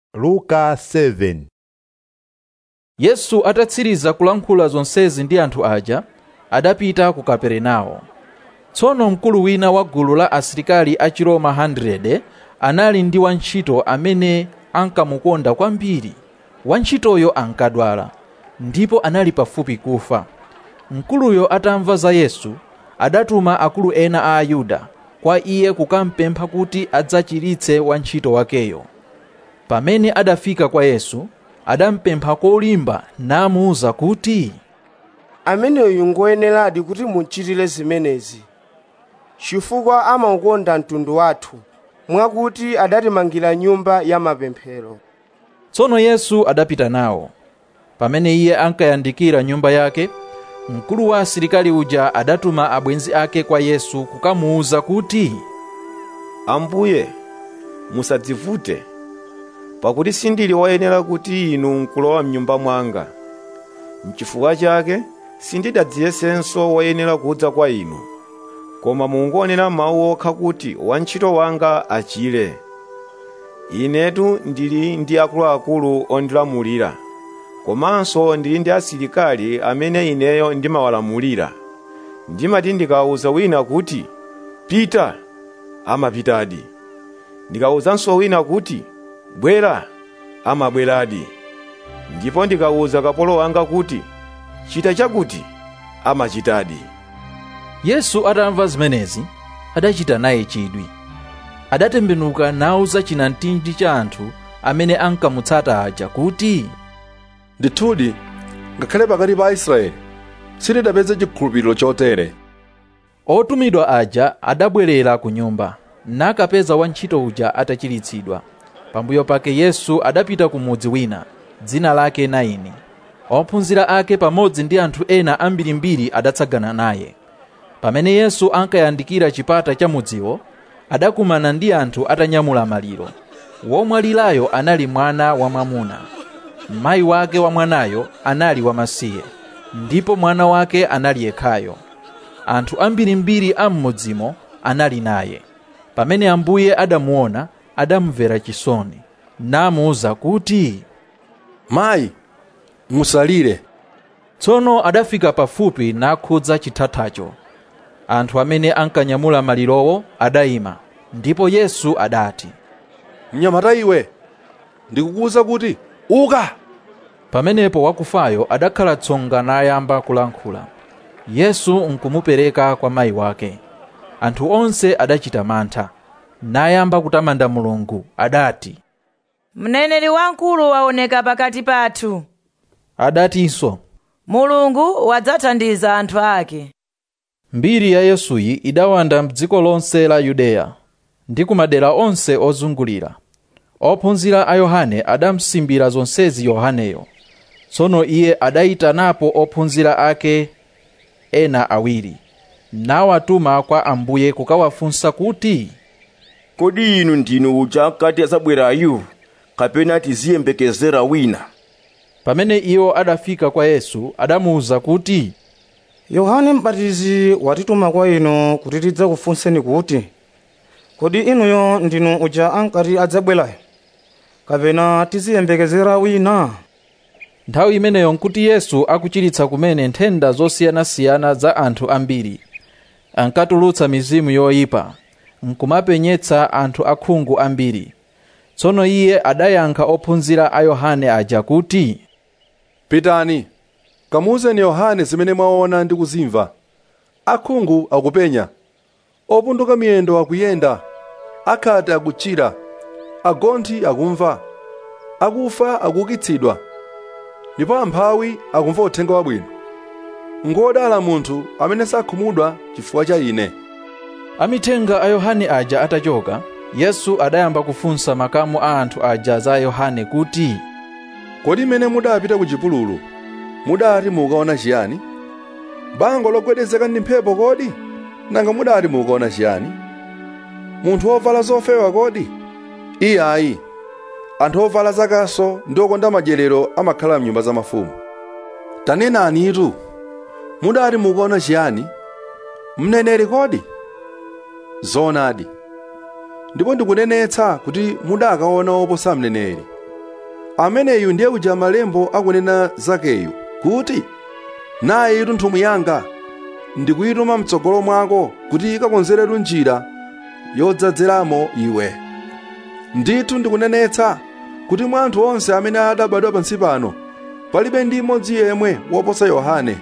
luka 7 yesu atatsiriza kulankhula zonsezi ndi anthu aja adapita ku kaperenawo tsono mkulu wina wa gulu la asilikali a chiroma 100 anali ndi wantchito amene ankamukonda kwambiri wantchitoyo ankadwala ndipo anali pafupi kufa mkuluyo atamva za yesu adatuma akulu ena a ayuda kwa iye kukampempha kuti adzachiritse wantchito wakeyo pamene adafika kwa yesu adampempha kolimba namuwuza kuti ameneyu ngoyeneradi kuti muchitire zimenezi chifukwa amaukonda mtundu wathu mwakuti adatimangira nyumba ya mapemphero tsono yesu adapita nawo pamene iye ankayandikira nyumba yake mkulu wa asilikali uja adatuma abwenzi ake kwa yesu kukamuwuza kuti ambuye musadzivute pakuti sindili woyenera kuti inu nkulowa mnyumba mwanga mchifukwa chake sindidadziyesenso woyenera kudza kwa inu koma mungonena mawu okha kuti wantchito wanga achire inetu ndili ndi akuluakulu ondilamulira komanso ndili ndi asilikali amene ineyo ndimawalamulira ndimati ndikawuza wina kuti pita amapitadi ndikawuzanso wina kuti bwera amabweradi ndipo ndikawuza kapolo wanga kuti chita chakuti amachitadi yesu atamva zimenezi adachita naye chidwi adatembenuka nawuza chinamtindi cha anthu amene ankamutsata aja kuti ndithudi ngakhale pakati pa aisraeli sitidapeze chikhulupiriro chotere otumidwa aja adabwerera ku nyumba nakapeza wantchito uja atachiritsidwa pambuyo pake yesu adapita ku mudzi wina dzina lake naini ophunzira ake pamodzi ndi anthu ena ambirimbiri adatsagana naye pamene yesu ankayandikira chipata cha mudziwo adakumana ndi anthu atanyamula maliro womwalirayo anali mwana wamwamuna mayi wake wa mwanayo anali wamasiye ndipo mwana wake anali yekhayo anthu ambirimbiri a m'mudzimo anali naye pamene ambuye adamuona adamvera chisoni namuwuza kuti mayi musalire tsono adafika pafupi nakhudza chithathacho anthu amene ankanyamula malirowo adayima ndipo yesu adati mnyamata iwe ndikukuwuza kuti uka pamenepo wakufayo adakhala tsonga nayamba kulankhula yesu nkumupereka kwa mayi wake anthu onse adachita mantha nayamba kutamanda mulungu adati mneneri wamkulu waoneka pakati pathu adatinso mulungu wadzathandiza anthu ake mbiri ya yesuyi idawanda mdziko lonse la yudeya ndi kumadera onse ozungulira ophunzira a yohane adamsimbira zonsezi yohaneyo tsono iye adayitanapo ophunzira ake ena awiri nawatuma kwa ambuye kukawafunsa kuti kodi inu ndinu uja kati adzabwerayu kapena tiziyembekezera wina pamene iwo adafika kwa yesu adamuwuza kuti yohane m'batizi watituma kwa inu kuti tidzakufunseni kuti kodi inuyo ndinu uja ankati adzabwerayo kapena tiziyembekezera wina nthawi imeneyo nkuti yesu akuchiritsa kumene nthenda zosiyanasiyana za anthu ambiri ankatulutsa mizimu yoyipa nkumapenyetsa anthu akhungu ambiri tsono iye adayankha ophunzira a yohane aja kuti pitani kamuwuzeni yohane zimene mwaona ndi kuzimva akhungu akupenya opunduka miyendo akuyenda akhate akuchira agonthi akumva akufa akuukitsidwa ndipo amphawi akumva uthenga wabwino ngodala munthu amene sakhumudwa chifukwa cha ine amithenga a yohane aja atachoka yesu adayamba kufunsa makamu a anthu aja za yohane kuti kodi mmene mudapita ku chipululu mudati mukaona chiyani bango logwedezeka ndi mphepo kodi nanga mudati mukaona chiyani munthu wovala zofewa kodi iye ayi anthu ovala zakaso ndi okonda madyerero amakhala mnyumba za mafumu tanenani itu mudati mukaona chiyani mneneri kodi zoonadi ndipo ndikunenetsa kuti mudakaona oposa mneneri ameneyu ndiye uja malembo akunena zakeyu kuti naye itu nthumwi yanga ndikuyituma mtsogolo mwako kuti ikakonzeretu njira yodzadzeramo iwe ndithu ndikunenetsa kuti mwa anthu onse amene adabadwa pansi pano palibe ndi mmodzi yemwe woposa yohane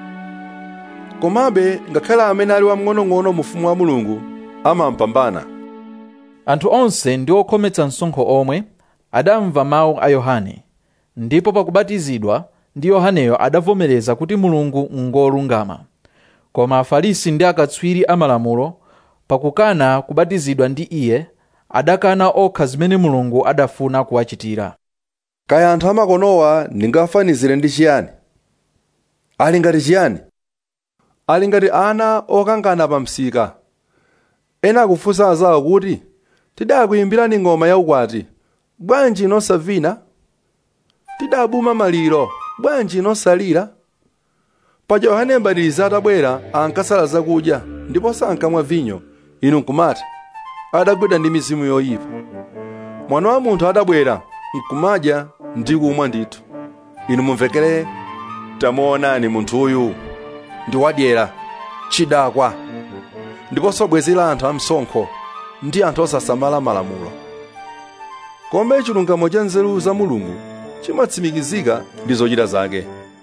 komabe ngakhale amene ali wamng'onong'ono mu ufumu wa mulungu amampambana anthu onse ndi okhometsa msonkho omwe adamva mawu a yohane ndipo pakubatizidwa ndi yohaneyo adavomereza kuti mulungu ngolungama koma afarisi ndi akatswiri amalamulo pakukana kubatizidwa ndi iye adakana okha zimene mulungu adafuna kuwachitira kaya anthu amakonowa ndingafanizire ndi chiyani ali ngati chiyani ali ngati ana okangana pa msika ena akufunsa azawo kuti tidakuyimbirani ng'oma yaukwati bwanji inosavina tidabuma maliro bwanji inosalira paja yohane mbatizi atabwera ankasala zakudya ndipo sankamwa vinyo inu nkumati adagwidwa ndi mizimu yoyipa mwana wa munthu atabwera nkumadya ndi kumwa ndithu inu mumvekere tamuonani munthuyu ndi wadyera chidakwa ndiponso bwenzi la anthu amsonkho ndi anthu osasamala malamulo koma chilungamo cha nzeru za mulungu chimatsimikizika ndi zochita zake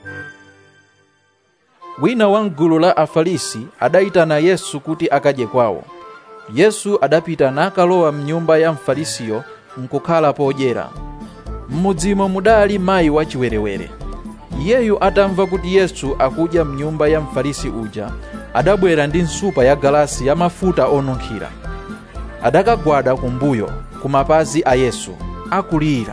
wina wa mgulu la afarisi adayitana yesu kuti akadye kwawo yesu adapita nakalowa mnyumba ya mfarisiyo nkukhala podyera m'mudzimo mudali mayi wachiwerewere iyeyu atamva kuti yesu akudya mnyumba ya mfarisi uja adabwera ndi nsupa ya galasi ya mafuta onunkhira adakagwada kumbuyo ku mapazi a yesu akulira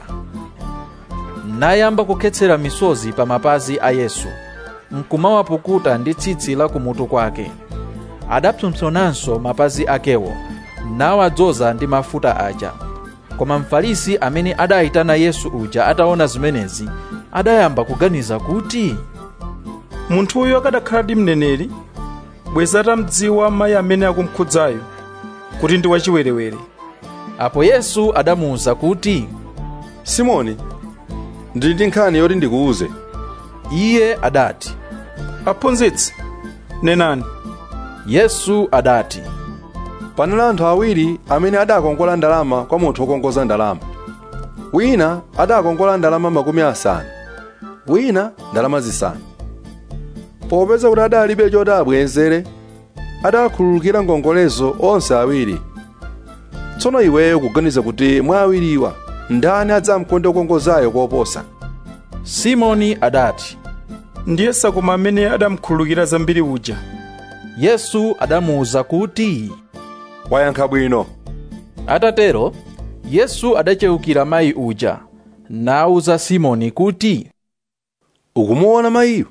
nayamba kukhetsera misozi pa mapazi a yesu nkumawapukuta ndi tsitsi la kumutu kwake adapsompsonanso mapazi akewo nawadzoza ndi mafuta aja koma mfarisi amene adayitana yesu uja ataona zimenezi adayamba kuganiza kuti munthuyu akadakhala ndi mneneri bweza atamdziwa mayi amene akumkhudzayo kuti ndi wachiwerewere apo yesu adamuwuza kuti simoni ndili ndi nkhani yoti ndikuwuze iye adati aphunzitsi nenani yesu adati panali anthu awiri amene adakongola ndalama kwa munthu wokongoza ndalama wina adakongola ndalama makumi asanu wina ndalama zisanu popeza kuti adalibe choti abwezere adakhululukira ngongolezo onse awiri tsono iweyo kuganiza kuti mwa awiriwa ndani adzamkonde wokongozayo koposa simoni adati ndiye sakoma amene adamkhululukira zambiri uja yesu adamuwuza kuti wayankha bwino atatero yesu adachewukira mayi uja nawuza simoni kuti ukumuona mayiyo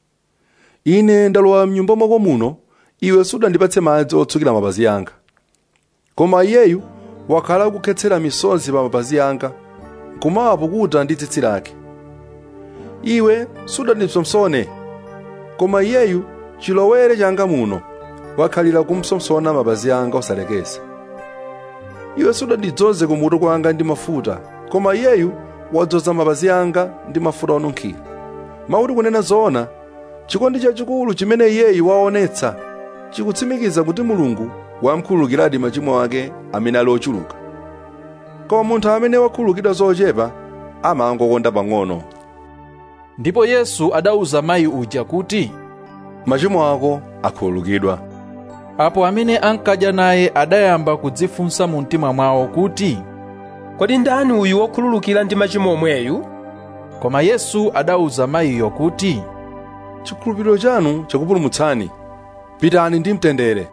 ine ndalowa mnyumba mwako muno iwe sudandipatse madzi otsukira mapazi anga koma iyeyu wakhala akukhetsera misozi pa mapazi anga nkumawapukuta ndi tsitsi lake iwe sudandipsomsone koma iyeyu chilowere changa muno wakhalira kumpsomsona mapazi anga osalekeza iwe sudandidzoze kumutu kwanga ndi mafuta koma iyeyu wadzoza mapazi anga ndi mafuta onunkhira mauti kunena zoona chikondi chachikulu chimene iyeyu waonetsa chikutsimikiza kuti mulungu wamkhululukiradi machimo ake amene ali ochuluka koma munthu amene wakhululukidwa zochepa amangokonda pang'ono ndipo yesu adawuza mayi uja kuti machimo ako akhululukidwa apo amene ankadya naye adayamba kudzifunsa mu mtima mwawo kuti kodi ndani uyu wokhululukira ndi machimo omweyu koma yesu adawuza mayiyo kuti chikhulupiriro chanu chakupulumutsani pitani ndi mtendere